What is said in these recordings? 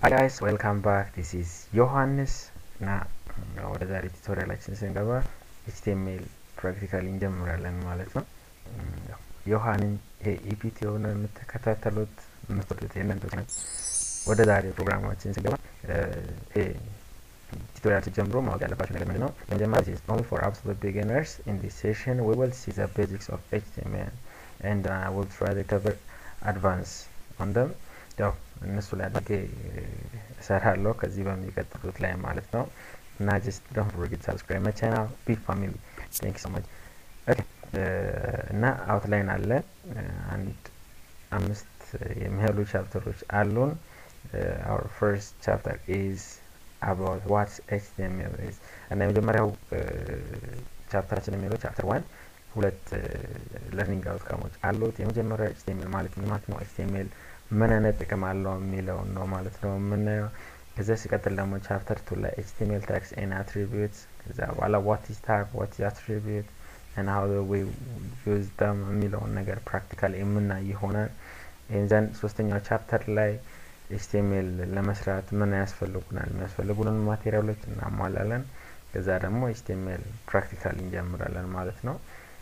ሀይ ጋይስ ዌልካም ባክ ዲስ ኢዝ ዮሐንስ እና ወደ ዛሬ ቱቶሪያላችን ስንገባ ኤችቲኤምኤል ፕራክቲካሊ እንጀምራለን ማለት ነው። ዮሐንን የኢፒቲ የሆነ የምትከታተሉት የምትወዱት የእናንተ ነው። ወደ ዛሬ ፕሮግራማችን ስንገባ ቱቶሪያል ጀምሮ ማወቅ ያለባቸው ነገር ምንድን ነው? መጀመሪያ ኢዝ ኦንሊ ፎር አብሶሉት ቢጊነርስ ኢን ዲስ ሴሽን ዊ ዊል ሲ ዘ ቤዚክስ ኦፍ ኤችቲኤምኤል ኤንድ አይ ዊል ትራይ ቱ ከቨር አድቫንስ ኦን ደም ያው እነሱ ላይ አድርጌ እሰራለሁ ከዚህ በሚቀጥሉት ላይ ማለት ነው። እና ጀስት ዶንት ፎርጌት ሰብስክራይብ ማይ ቻናል ቢ ፋሚሊ ቴንክ ሶ ማች ኦኬ። እና አውትላይን አለ አንድ አምስት የሚያሉ ቻፕተሮች አሉን። አወር ፈርስት ቻፕተር ኢዝ አባውት ዋትስ ኤችቲኤምኤል ኢዝ እና የመጀመሪያው ቻፕተራችን የሚለው ቻፕተር ዋን ሁለት ለርኒንግ አውትካሞች አሉት። የመጀመሪያው ኤችቲኤምኤል ማለት ምን ማለት ነው? ኤችቲኤምኤል ምን አይነት ጥቅም አለው የሚለውን ነው ማለት ነው የምናየው። ከዚያ ሲቀጥል ደግሞ ቻፕተር ቱ ላይ ኤችቲኤምኤል ታግስ ኤን አትሪቢዩትስ ከዛ በኋላ ዋት ኢዝ ታግ ዋት ኢዝ አትሪቢዩት እና ሀው ዊ ዩዝ ደም የሚለውን ነገር ፕራክቲካሊ የምናይ ይሆናል። ይህን ሶስተኛው ቻፕተር ላይ ኤችቲኤምኤል ለመስራት ምን ያስፈልጉናል የሚያስፈልጉንን ማቴሪያሎች እናሟላለን። ከዛ ደግሞ ኤችቲኤምኤል ፕራክቲካሊ እንጀምራለን ማለት ነው።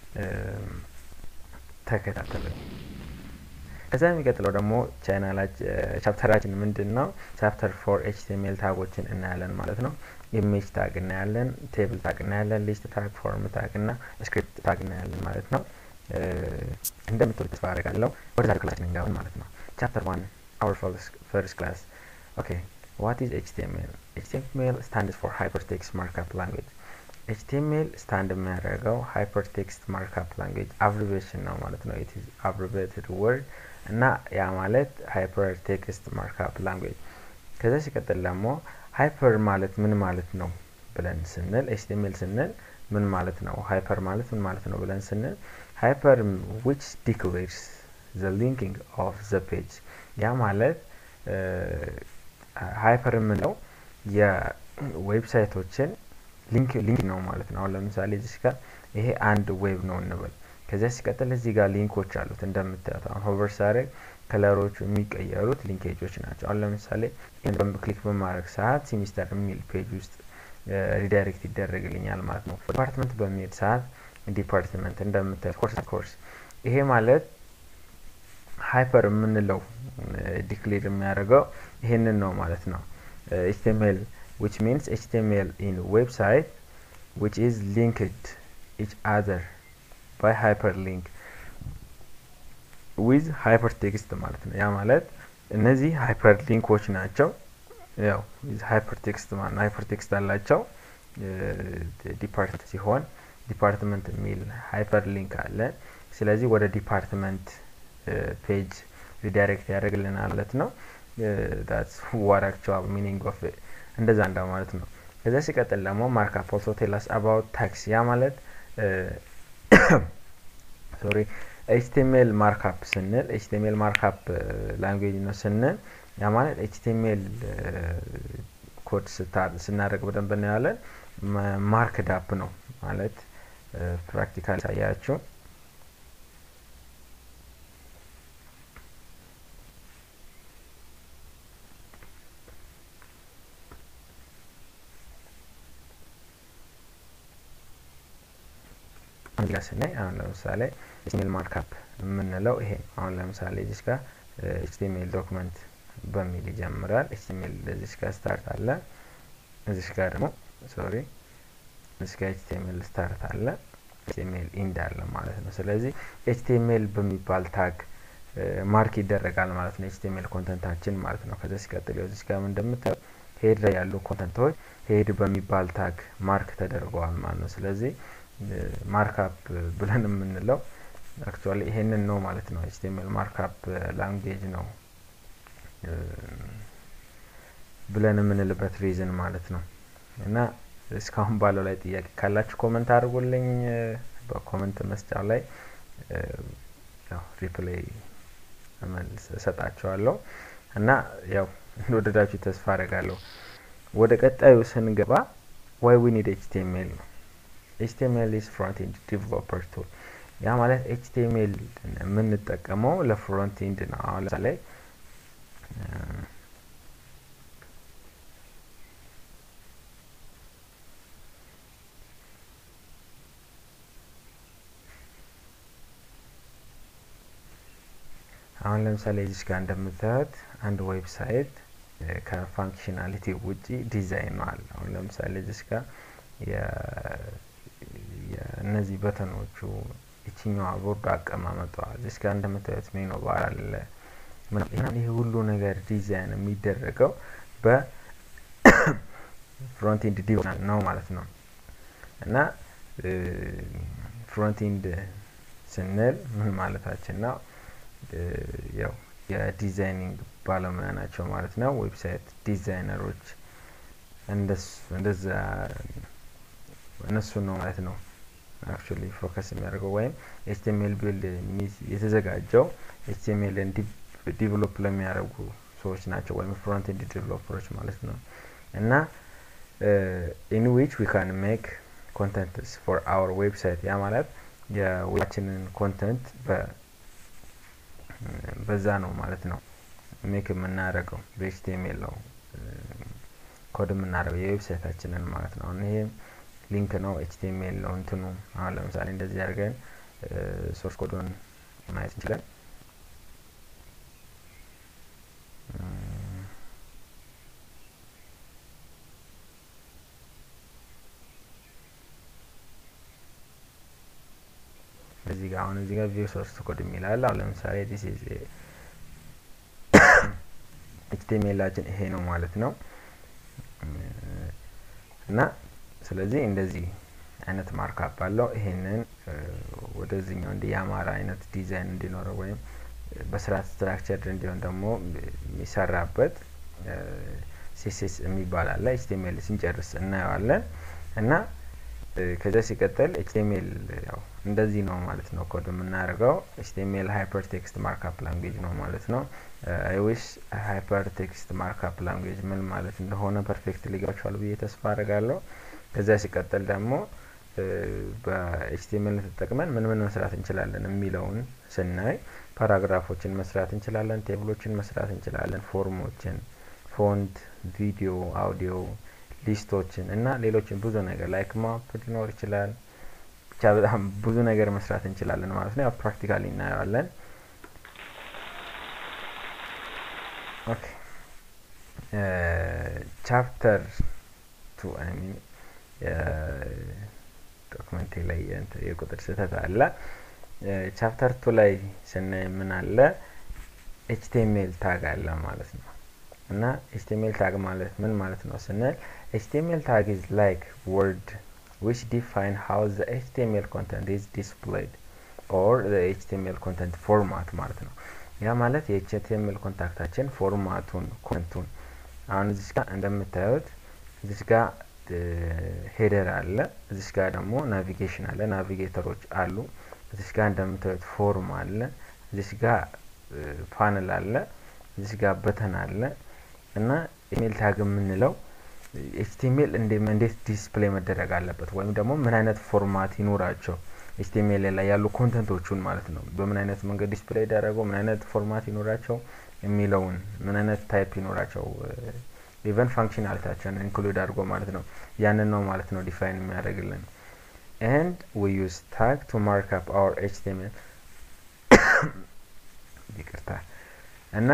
ተከታተሉኝ። ከዛ የሚቀጥለው ደግሞ ቻፕተራችን ምንድን ነው? ቻፕተር ፎር ኤችቲኤምኤል ታጎችን እናያለን ማለት ነው። ኢሜጅ ታግ እናያለን፣ ቴብል ታግ እናያለን፣ ሊስት ታግ፣ ፎርም ታግ እና ስክሪፕት ታግ እናያለን ማለት ነው። እንደምትወድ ተስፋ አደርጋለሁ። ወደ ዛሬ ክላስ እንገባለን ማለት ነው። ቻፕተር ዋን አወር ፈርስት ክላስ ኦኬ ዋት ኢዝ ኤችቲኤምኤል? ኤችቲኤምኤል ስታንድስ ፎር ሃይፐርቴክስት ማርክአፕ ላንጉዌጅ ኤችቲኤምኤል ስታንድ የሚያደርገው ሃይፐርቴክስት ማርክአፕ ላንጉዌጅ አብሪቬሽን ነው ማለት ነው። ኢት ኢዝ አብሪቬትድ ወርድ እና ያ ማለት ሃይፐር ቴክስት ማርክአፕ ላንጉዌጅ። ከዛ ሲቀጥል ደግሞ ሃይፐር ማለት ምን ማለት ነው ብለን ስንል ኤችቲኤምኤል ስንል ምን ማለት ነው፣ ሃይፐር ማለት ምን ማለት ነው ብለን ስንል ሃይፐር ዊች ዲክሌርስ ዘ ሊንኪንግ ኦፍ ዘ ፔጅ ያ ማለት ሃይፐር የምንለው የዌብሳይቶችን ሊንክ ሊንክ ነው ማለት ነው። አሁን ለምሳሌ እዚህ ጋር ይሄ አንድ ዌብ ነው እንበል። ከዚያ ሲቀጥል እዚህ ጋር ሊንኮች አሉት እንደምታዩት። አሁን ሆቨር ሳደርግ ከለሮቹ የሚቀየሩት ሊንኬጆች ናቸው። አሁን ለምሳሌ ይህን ክሊክ በማድረግ ሰዓት ሲሚስተር የሚል ፔጅ ውስጥ ሪዳይሬክት ይደረግልኛል ማለት ነው። ዲፓርትመንት በሚሄድ ሰዓት ዲፓርትመንት እንደምታዩት ኮርስ ኮርስ። ይሄ ማለት ሃይፐር የምንለው ዲክሌር የሚያደርገው ይሄንን ነው ማለት ነው። ኤችቲኤምኤል which means HTML in website which is linked each other by hyperlink with hypertext ማለት ነው። ያ ማለት እነዚህ ሃይፐርሊንኮች ናቸው። ያው ሃይፐርቴክስት ማለት ነው። ሃይፐርቴክስት አላቸው ዲፓርትመንት ሲሆን ዲፓርትመንት የሚል ሃይፐርሊንክ አለ። ስለዚህ ወደ ዲፓርትመንት ፔጅ ሪዳይሬክት ያደርግልናል ማለት ነው። ዳትስ ዋት አክቹዋል ሚኒንግ ኦፍ እንደዛ እንዳ ማለት ነው። ከዛ ሲቀጥል ደግሞ ማርክአፕ ኦልሶ ቴላስ አባውት ታክስ ያ ማለት ሶሪ ኤችቲኤምኤል ማርክአፕ ስንል ኤችቲኤምኤል ማርክአፕ ላንጉዌጅ ነው ስንል ያ ማለት ኤችቲኤምኤል ኮድ ስናደርግ በደንብ እናያለን። ማርክ ዳፕ ነው ማለት ፕራክቲካል ሳያችሁ አንድ ጋር ስናይ አሁን ለምሳሌ ኤችቲኤምኤል ማርክአፕ የምንለው ይሄ አሁን ለምሳሌ እዚች ጋር ኤችቲኤምኤል ዶክመንት በሚል ይጀምራል። ኤችቲኤምኤል እዚች ጋር ስታርት አለ። እዚች ጋር ደግሞ ሶሪ እዚች ጋር ኤችቲኤምኤል ስታርት አለ፣ ኤችቲኤምኤል ኢንድ አለ ማለት ነው። ስለዚህ ኤችቲኤምኤል በሚባል ታግ ማርክ ይደረጋል ማለት ነው። ኤችቲኤምኤል ኮንተንታችን ማለት ነው። ከዛ ሲቀጥል እዚች ጋር እንደምታዩ ሄድ ላይ ያሉ ኮንተንቶች ሄድ በሚባል ታግ ማርክ ተደርገዋል ማለት ነው። ስለዚህ ማርክአፕ ብለን የምንለው አክቹዋሊ ይሄንን ነው ማለት ነው። ኤችቲኤምኤል ማርክአፕ ላንጉዌጅ ነው ብለን የምንልበት ሪዝን ማለት ነው። እና እስካሁን ባለው ላይ ጥያቄ ካላችሁ ኮመንት አድርጉልኝ በኮመንት መስጫው ላይ ያው ሪፕሌይ እሰጣችኋለሁ። እና ያው እንደወደዳችሁ ተስፋ አደርጋለሁ። ወደ ቀጣዩ ስንገባ ዋይ ዊ ኒድ ኤችቲኤምኤል ነው። ኤችቲኤምኤል ኢዝ ፍሮንት ኤንድ ዲቨሎፐር ቱል ያ ማለት ኤችቲኤምኤል የምንጠቀመው ለፍሮንት ኤንድ ነው። አሁን ለምሳሌ አሁን ለምሳሌ እዚች ጋር እንደምታዩት አንድ ዌብሳይት ከፋንክሽናሊቲ ውጪ ዲዛይን ነው አለ። አሁን ለምሳሌ እዚች ጋር እነዚህ በተኖቹ ይችኛዋ ቦርዱ አቀማመጧ እዚች ጋር እንደምታዩት ሜኖ ባር አለ። ይህ ሁሉ ነገር ዲዛይን የሚደረገው በፍሮንት ኤንድ ዲዛይን ነው ማለት ነው እና ፍሮንት ኤንድ ስንል ምን ማለታችን ነው? ያው የዲዛይኒንግ ባለሙያ ናቸው ማለት ነው። ዌብሳይት ዲዛይነሮች እንደዛ እነሱ ነው ማለት ነው አክቹሊ ፎከስ የሚያደርገው ወይም ኤችቲኤምኤል ቢልድ የተዘጋጀው ኤችቲኤምኤልን ዲቨሎፕ ለሚያደርጉ ሰዎች ናቸው ወይም ፍሮንት ኤንድ ዲቨሎፐሮች ማለት ነው እና ኢን ዊች ዊ ካን ሜክ ኮንተንትስ ፎር አወር ዌብሳይት ያ ማለት የዌባችንን ኮንተንት በዛ ነው ማለት ነው ሜክ የምናደርገው በኤችቲኤምኤል ነው ኮድ የምናደርገው የዌብሳይታችንን ማለት ነው። አሁን ይሄ ሊንክ ነው ኤችቲኤምኤል ነው እንትኑ። አሁን ለምሳሌ እንደዚህ አድርገን ሶርስ ኮዱን ማየት እንችላለን። እዚህ ጋር አሁን እዚህ ጋር ቪው ሶርስ ኮድ የሚላል አሁን ለምሳሌ ዲስ ኢዝ ኤችቲኤምኤላችን ይሄ ነው ማለት ነው እና ስለዚህ እንደዚህ አይነት ማርካፕ አለው። ይሄንን ወደዚህኛው እንዲ የአማራ አይነት ዲዛይን እንዲኖረው ወይም በስርዓት ስትራክቸርድ እንዲሆን ደግሞ የሚሰራበት ሲኤስኤስ የሚባል አለ። ኤችቲኤምኤል ስንጨርስ እናየዋለን እና ከዚያ ሲቀጥል ኤችቲኤምኤል ያው እንደዚህ ነው ማለት ነው ኮድ የምናደርገው። ኤችቲኤምኤል ሃይፐር ቴክስት ማርካፕ ላንጉዌጅ ነው ማለት ነው። አይ ዊሽ ሃይፐር ቴክስት ማርካፕ ላንጉዌጅ ምን ማለት እንደሆነ ፐርፌክት ሊገባችኋል ብዬ ተስፋ አድርጋለሁ። ከዚያ ሲቀጥል ደግሞ በኤችቲኤምኤል ተጠቅመን ምን ምን መስራት እንችላለን የሚለውን ስናይ ፓራግራፎችን መስራት እንችላለን፣ ቴብሎችን መስራት እንችላለን፣ ፎርሞችን፣ ፎንት፣ ቪዲዮ፣ አውዲዮ ሊስቶችን እና ሌሎችን ብዙ ነገር ላይክ ማፕ ሊኖር ይችላል። ብቻ በጣም ብዙ ነገር መስራት እንችላለን ማለት ነው። ያው ፕራክቲካሊ እናየዋለን። ኦኬ ቻፕተር ቱ አይ ሚን ዶክመንቴ ላይ የቁጥር ስህተት አለ። ቻፕተር ቱ ላይ ስናይ ምን አለ? ኤችቲኤምኤል ታግ አለ ማለት ነው። እና ኤችቲኤምኤል ታግ ማለት ምን ማለት ነው ስንል ኤችቲኤምኤል ታግ ኢዝ ላይክ ወርድ ዊች ዲፋይን ሃው ዘ ኤችቲኤምኤል ኮንተንት ኢዝ ዲስፕሌይድ ኦር ዘ ኤችቲኤምኤል ኮንተንት ፎርማት ማለት ነው። ያ ማለት የኤችቲኤምኤል ኮንታክታችን ፎርማቱን ኮንቱን አሁን እዚች ጋር እንደምታዩት እዚች ጋር ሄደር አለ። እዚች ጋር ደግሞ ናቪጌሽን አለ፣ ናቪጌተሮች አሉ። እዚች ጋር እንደምታዩት ፎርም አለ። እዚች ጋር ፓነል አለ። እዚች ጋር በተን አለ እና ኢሜል ታግ የምንለው ኤችቲኤምኤል እንዴት ዲስፕሌይ መደረግ አለበት ወይም ደግሞ ምን አይነት ፎርማት ይኖራቸው ኤችቲኤምኤል ላይ ያሉ ኮንተንቶቹን ማለት ነው። በምን አይነት መንገድ ዲስፕሌይ ይደረገው፣ ምን አይነት ፎርማት ይኖራቸው የሚለውን ምን አይነት ታይፕ ይኖራቸው ኢቨን ፋንክሽናሊታቸውን ኢንክሉድ አድርጎ ማለት ነው። ያንን ነው ማለት ነው ዲፋይን የሚያደርግልን ኤንድ ዊ ዩዝ ታግ ቱ ማርክ አፕ አወር ኤችቲኤምኤል ይቅርታ እና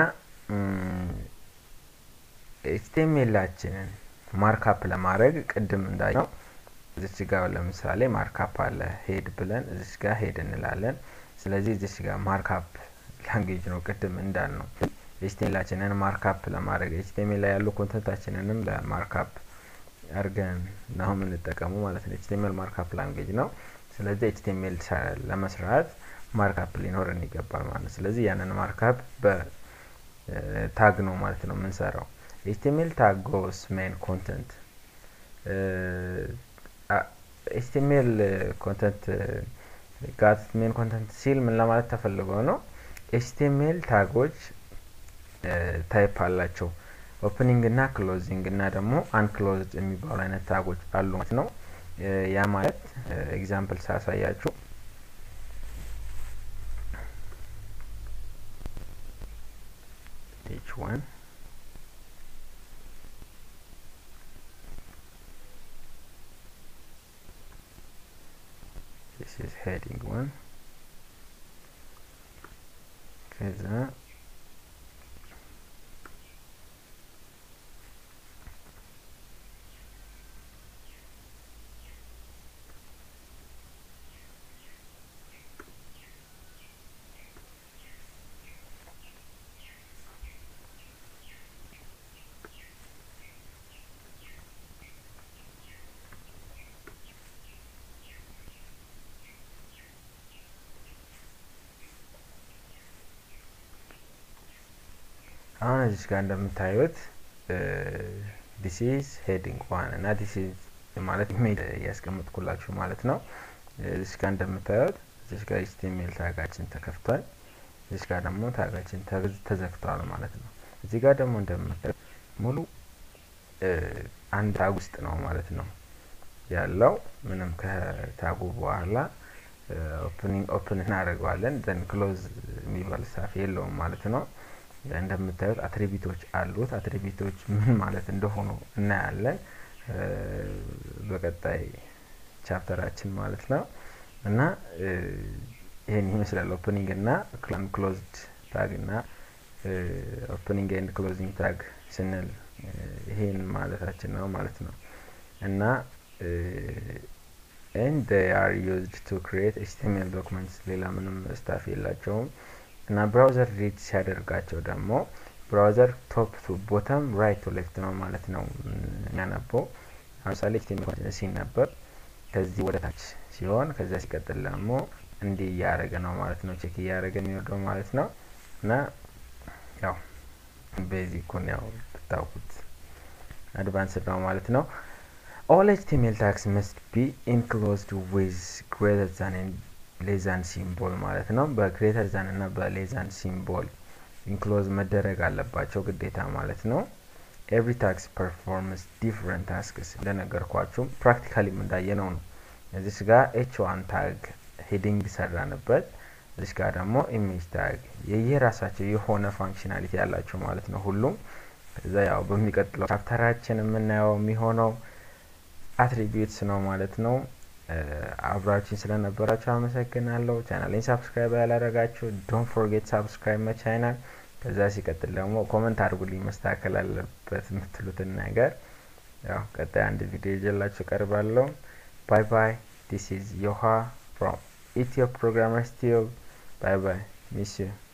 ኤችቲኤምኤላችንን ማርካፕ ለማድረግ ቅድም እንዳየው እዚች ጋር ለምሳሌ ማርካፕ አለ ሄድ ብለን እዚች ጋር ሄድ እንላለን። ስለዚህ እዚች ጋር ማርካፕ ላንጌጅ ነው ቅድም እንዳል ነው ኤችቲኤምኤላችንን ማርካፕ ለማድረግ ኤችቲኤምኤል ላይ ያሉ ኮንተንታችንንም ለማርካፕ አድርገን ነው የምንጠቀሙ ማለት ነው። ኤችቲኤምኤል ማርካፕ ላንጌጅ ነው። ስለዚህ ኤችቲኤምኤል ለመስራት ማርካፕ ሊኖረን ይገባል ማለት ነው። ስለዚህ ያንን ማርካፕ በታግ ነው ማለት ነው የምንሰራው። ኤችቲኤምኤል ታግ ጎስ ሜን ኮንተንት ኤችቲኤምኤል ኮንተንት ጋት ሜን ኮንተንት ሲል ምን ለማለት ተፈልጎ ነው? ኤችቲኤምኤል ታጎች ታይፕ አላቸው። ኦፕኒንግ እና ክሎዚንግ እና ደግሞ አንክሎዝድ የሚባሉ አይነት ታጎች አሉ ማለት ነው። ያ ማለት ኤግዛምፕል ሳሳያችሁ each one this is heading one ከዛ አሁን እዚች ጋር እንደምታዩት ዲስ ኢዝ ሄዲንግ ዋን እና ዲስ ኢዝ ማለት ኢሜል እያስቀምጥኩላችሁ ማለት ነው። እዚች ጋር እንደምታዩት እዚች ጋር ኤችቲኤምኤል ታጋችን ተከፍቷል። እዚች ጋር ደግሞ ታጋችን ተዘግቷል ማለት ነው። እዚህ ጋር ደግሞ እንደምታዩት ሙሉ አንድ ታግ ውስጥ ነው ማለት ነው ያለው። ምንም ከታጉ በኋላ ኦፕኒንግ ኦፕን እናደርገዋለን ዘን ክሎዝ የሚባል ሳፍ የለውም ማለት ነው። እንደምታዩት አትሪቢቶች አሉት። አትሪቢቶች ምን ማለት እንደሆኑ እናያለን በቀጣይ ቻፕተራችን ማለት ነው። እና ይህን ይመስላል ኦፕኒንግ እና ክሎዝድ ታግ እና ኦፕኒንግ ኤንድ ክሎዚንግ ታግ ስንል ይሄን ማለታችን ነው ማለት ነው። እና ኤንድ they are used to create HTML documents ሌላ ምንም ስታፍ የላቸውም። እና ብራውዘር ሪድ ሲያደርጋቸው ደግሞ ብራውዘር ቶፕ ቱ ቦተም ራይት ቱ ሌፍት ነው ማለት ነው የሚያነበው። ለምሳሌ ኤችቲኤምኤል ሲነበብ ከዚህ ወደ ታች ሲሆን ከዚያ ሲቀጥል ደግሞ እንዲህ እያደረገ ነው ማለት ነው፣ ቼክ እያደረገ የሚወርደው ማለት ነው። እና ያው ቤዚኩን ያው ብታውቁት አድቫንስድ ነው ማለት ነው። ኦል ኤችቲኤምኤል ታግስ መስት ቢ ኢንክሎዝድ ዊዝ ግሬተር ዛን ሌዛን ሲምቦል ማለት ነው። በግሬተር ዛን እና በሌዛን ሲምቦል ኢንክሎዝ መደረግ አለባቸው ግዴታ ማለት ነው። ኤቭሪ ታክስ ፐርፎርምስ ዲፍረንት ታስክስ እንደነገርኳችሁም ፕራክቲካሊም እንዳየነው ነው። እዚች ጋር ኤች ዋን ታግ ሄዲንግ ሰራንበት። እዚች ጋር ደግሞ ኢሜጅ ታግ የየራሳቸው የሆነ ፋንክሽናሊቲ ያላቸው ማለት ነው ሁሉም። ከዛ ያው በሚቀጥለው ቻፕተራችን የምናየው የሚሆነው አትሪቢዩትስ ነው ማለት ነው። አብራችን ስለነበራችሁ አመሰግናለሁ። ቻናሌን ሳብስክራይብ ያላደረጋችሁ ዶንት ፎርጌት ሳብስክራይብ ማ ቻናል። ከዛ ሲቀጥል ደግሞ ኮመንት አድርጉልኝ መስተካከል አለበት የምትሉትን ነገር። ያው ቀጣይ አንድ ቪዲዮ ይዤላችሁ ቀርባለሁ። ባይ ባይ። ዲስ ኢዝ ዮሃ ፍሮም ኢትዮ ፕሮግራመርስ ቲዩብ። ባይ ባይ። ሚስ ዩ